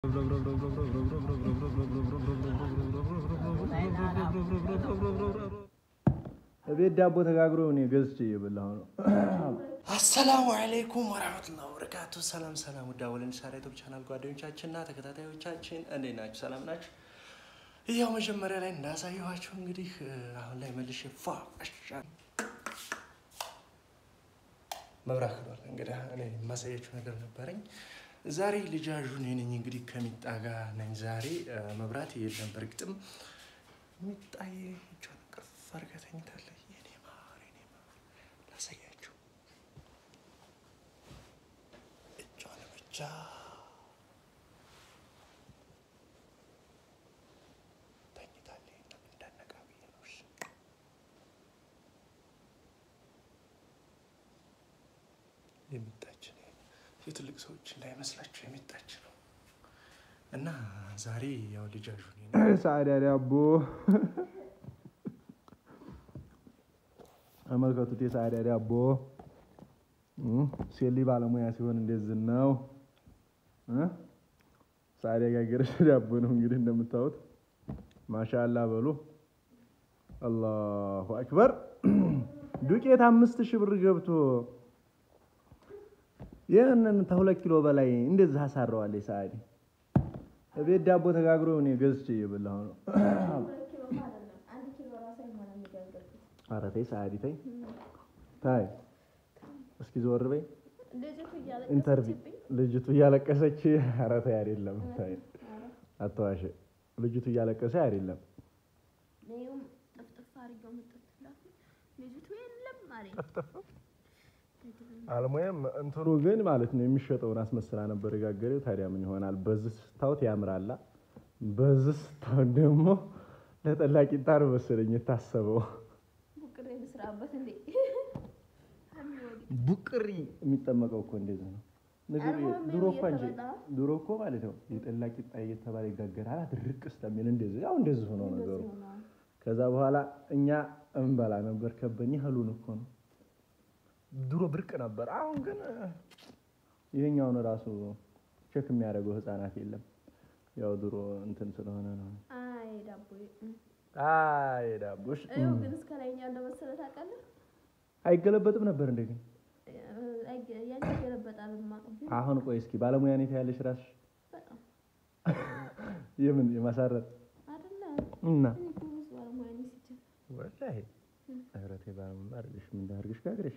ቤት ዳቦ ተጋግሮ እኔ ገዝቼ እየበላሁ ነው። አሰላሙ አለይኩም ወራህመቱላሂ ወበረካቱ። ሰላም ሰላም፣ ውድ አወለን ሳራ ዩቲዩብ ቻናል ጓደኞቻችንና ተከታታዮቻችን እንዴት ናችሁ? ሰላም ናችሁ? ያው መጀመሪያ ላይ እንዳሳየኋችሁ እንግዲህ አሁን ላይ መልሼ ፏ መብራት ክዷል። እንግዲህ እኔ የማሳያችሁ ነገር ነበረኝ ዛሬ ልጃዡ እኔ ነኝ። እንግዲህ ከሚጣ ጋር ነኝ ዛሬ። መብራት የለም በእርግጥም ሚጣዬ እጇን ቅፍ አድርጋ ተኝታለች። የኔ ማር የኔ ማር ላሳያችሁ እጇን ብቻ ተኝታለች። እንዳነቃ ብዬ ነው። እሺ የሚጣችን የትልቅ ሰዎች እንዳይመስላችሁ የሚጣች ነው። እና ዛሬ ያው ልጃዡ እኔ ነኝ። ሳዕዳ ዳቦ ተመልከቱት። የሳዕዳ ዳቦ ሴሊ ባለሙያ ሲሆን እንደዚህ ነው። ሳዕዳ ጋገረች ዳቦ ነው እንግዲህ እንደምታዩት። ማሻአላ በሉ። አላሁ አክበር። ዱቄት አምስት ሺህ ብር ገብቶ ይህንን ከሁለት ኪሎ በላይ እንደዚህ አሳረዋለች ሳዕዲ። ቤት ዳቦ ተጋግሮ እኔ ገዝቼ እየበላሁ ነው። ኧረ ተይ ሳዕዲ ተይ ታይ፣ እስኪ ዞር በይ። ኢንተርቪው ልጅቱ እያለቀሰች ኧረ ተይ አይደለም፣ ታይ አትዋሽ። ልጅቱ እያለቀሰ አይደለም። አልሙያም እንትኑ ግን ማለት ነው የሚሸጠውን አስመስላ ነበር የጋገሬው። ታዲያ ምን ይሆናል? በዚህ ስታውት ያምራላ፣ በዚህ ስታውት ደግሞ ለጠላ ቂጣ ነው መሰለኝ የታሰበው። ቡቅሪ የሚጠመቀው እኮ እንደዚህ ነው። ድሮ እኮ እንጂ ድሮ እኮ ማለት ነው የጠላ ቂጣ እየተባለ ይጋገራል። ድርቅ እስከሚል እንደዚህ ያው እንደዚህ ሆኖ ነገሩ። ከዛ በኋላ እኛ እንበላ ነበር። ከበኝ ህሉን እኮ ነው ድሮ ብርቅ ነበር። አሁን ግን ይሄኛውን ራሱ ቼክ የሚያደርገው ህፃናት የለም። ያው ድሮ እንትን ስለሆነ ነው። አይ ዳቦሽ አይገለበጥም ነበር እንደ ግን አሁን ቆይ እስኪ ባለሙያ ነኝ ያለሽ ራስሽ የምን የማሳረር እና ወላሂ እህረቴ ባለሙያ አድርግሽ ምን አድርግሽ ጋግረሽ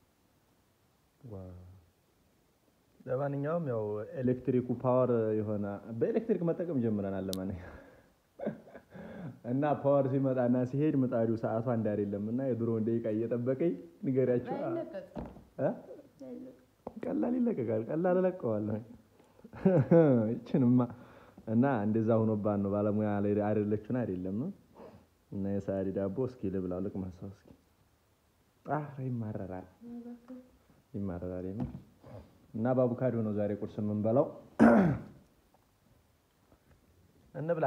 ለማንኛውም ያው ኤሌክትሪኩ ፓወር የሆነ በኤሌክትሪክ መጠቀም ጀምረናል። ለማንኛውም እና ፓወር ሲመጣና ሲሄድ ምጣዱ ሰዓቱ አንድ አይደለም እና የድሮውን ደቂቃ እየጠበቀኝ ንገሪያቸው። ቀላል ይለቀቃል። ቀላል እለቀዋለሁ ይችንማ እና እንደዛ ሆኖባን ነው ባለሙያ አይደለችን አይደለም እና የሳዕዲ ዳቦ እስኪ ልብላው ልቅመሰው እስኪ ይማረራል ይማረራል የምር እና በአቮካዶ ነው ዛሬ ቁርስ የምንበላው። እንብላ።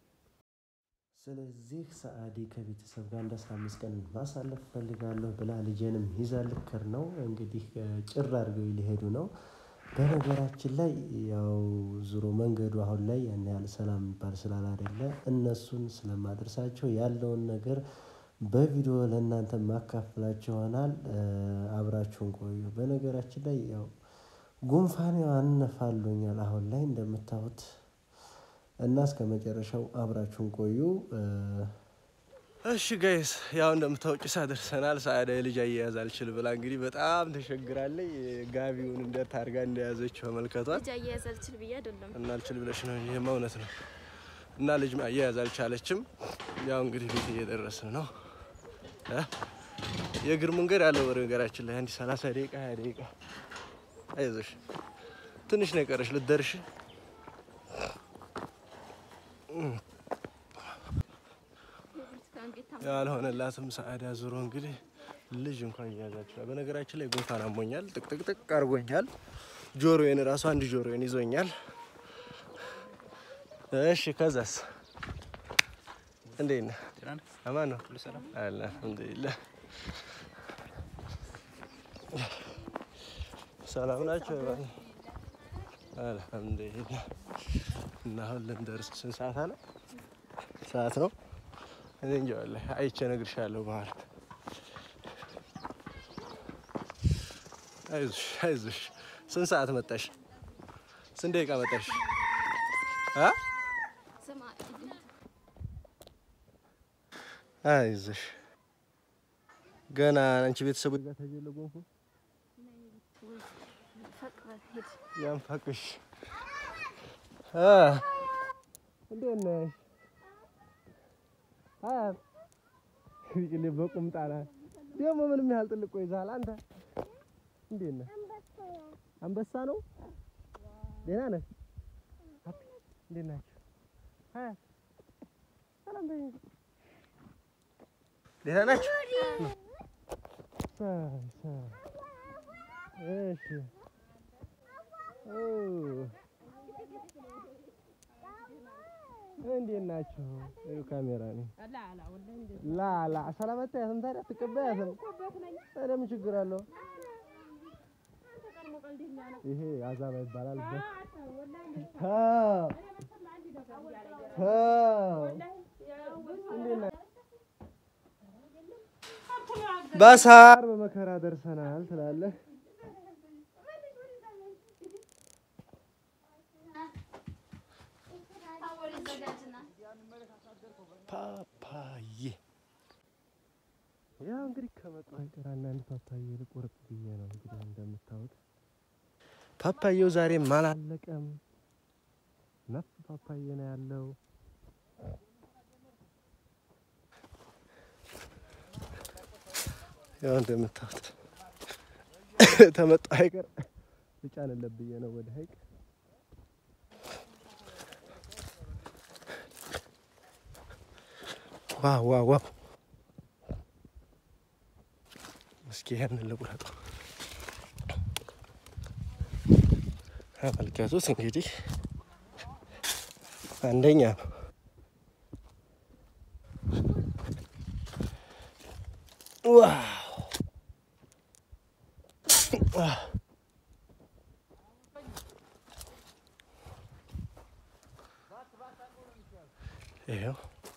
ስለዚህ ሰዓዲ ከቤተሰብ ጋር እንደ አስራ አምስት ቀን ማሳለፍ ፈልጋለሁ ብላ ልጄንም ይዛ ልክር ነው እንግዲህ ጭር አድርገው ሊሄዱ ነው። በነገራችን ላይ ያው ዙሮ መንገዱ አሁን ላይ ያን ያህል ሰላም የሚባል ስላላደለ እነሱን ስለማደርሳቸው ያለውን ነገር በቪዲዮ ለእናንተ ማካፍላችሁ ይሆናል። አብራችሁን ቆዩ። በነገራችን ላይ ያው ጉንፋን አነፋሉኛል አሁን ላይ እንደምታዩት እና እስከ መጨረሻው አብራችሁን ቆዩ። እሺ ጋይስ ያው እንደምታውቂ ሳደርሰናል። ሳዕዳ የልጅ አያያዝ አልችል ብላ እንግዲህ በጣም ተሸግራለች። ጋቢውን እንዴት አድርጋ እንደያዘችው ተመልከቷል። ልጅ አያያዝ አልችል ብዬ አይደለም እና አልችል ብለሽ ነው እንጂ ይሄማ እውነት ነው። እና ልጅ አያያዝ አልቻለችም። ያው እንግዲህ ቤት እየደረስን ነው። የእግር መንገድ አለው በነገራችን ላይ አንድ ሰላሳ ደቂቃ ሀያ ደቂቃ አይዞሽ፣ ትንሽ ነው የቀረሽ ልትደርሽ። ያልሆነላትም ሰዓዳ ዙሮ እንግዲህ ልጅ እንኳን እያያዛችኋል። በነገራችን ላይ ጉንፋን አሞኛል፣ ጥቅጥቅጥቅ አድርጎኛል። ጆሮዬን እራሱ አንድ ጆሮዬን ይዞኛል። እሺ ከዛስ እንዴት ነህ? አማን ነው አለ አልሐምዱሊላህ። ሰላም ናቸው። አልሐምዱሊላህ እና አሁን ልንደርስ ስንት ሰዓት አለ? ሰዓት ነው። እኔ እንጃ ወላሂ አይቼ እነግርሻለሁ በኋላ። አይዞሽ አይዞሽ። ስንት ሰዓት መጣሽ? ስንት ደቂቃ መጣሽ? አ አይዞሽ ገና አንቺ ቤተሰቦች ጋር ተጀለ ጎንፎ ያንፋቅሽ አ እንዴት ነሽ? አያት ይቅሌ በቁምጣ ናት ደግሞ ምንም ያህል ጥልቆ ይዛል። አንተ እንዴት ነህ? አንበሳ ነው። ደህና ነህ? እንዴት ናችሁ? አያት ሰላም በይ። ደህና ናችሁ? እሺ እንዴት ናችሁ? ካሜራ ነኝ። ላላ ሰላም አታያትም? ታዲያ አትቀበያትም? ታዲያ ምን ችግር አለው? ይሄ አዛባ ይባላል። በሳር በመከራ ደርሰናል ትላለህ። ፓፓዬ ያው እንግዲህ ከመጣሁ አይቀር አንዳንድ ፓፓዬ ልቆርጥ ብዬ ነው። እንግዲህ እንደምታዩት ፓፓዬው ዛሬም አላለቀም። ነፍ ፓፓዬ ነው ያለው። ያው እንደምታዩት ተመጣሁ አይቀር ልጫንለት ብዬ ነው ወደ ሀይቅ ዋው ዋው ዋው! እስኪ ይሄንን ልቁረጠው። ተመልከቱት እንግዲህ አንደኛ ነው። ዋው! ይኸው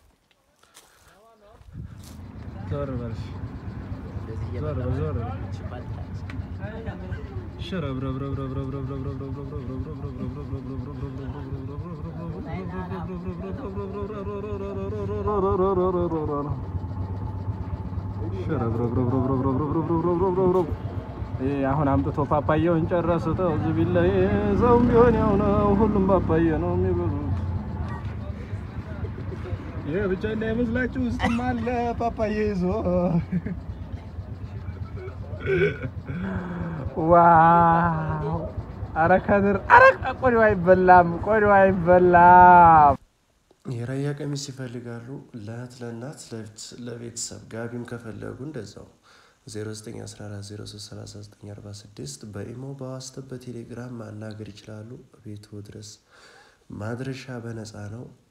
ዞር በል ዞር ዞር አሁን አምጥቶ ፓፓያውን ጨረሱተው እዚህ ቢላ ሰውም ቢሆን ያው ነው። ሁሉም ፓፓያ ነው የሚበሉት። ይሄ ብቻ እንዳይመስላችሁ ውስጥም አለ ፓፓያ ይዞ ዋው! አረ ከድር አረ ቆዲው አይበላም፣ ቆዲው አይበላም። የራያ ቀሚስ ይፈልጋሉ። ለእህት ለእናት ለቤተሰብ ጋቢም ከፈለጉ እንደዛው 0914033946 በኢሞ በዋትስአፕ በቴሌግራም ማናገር ይችላሉ። ቤቱ ድረስ ማድረሻ በነፃ ነው።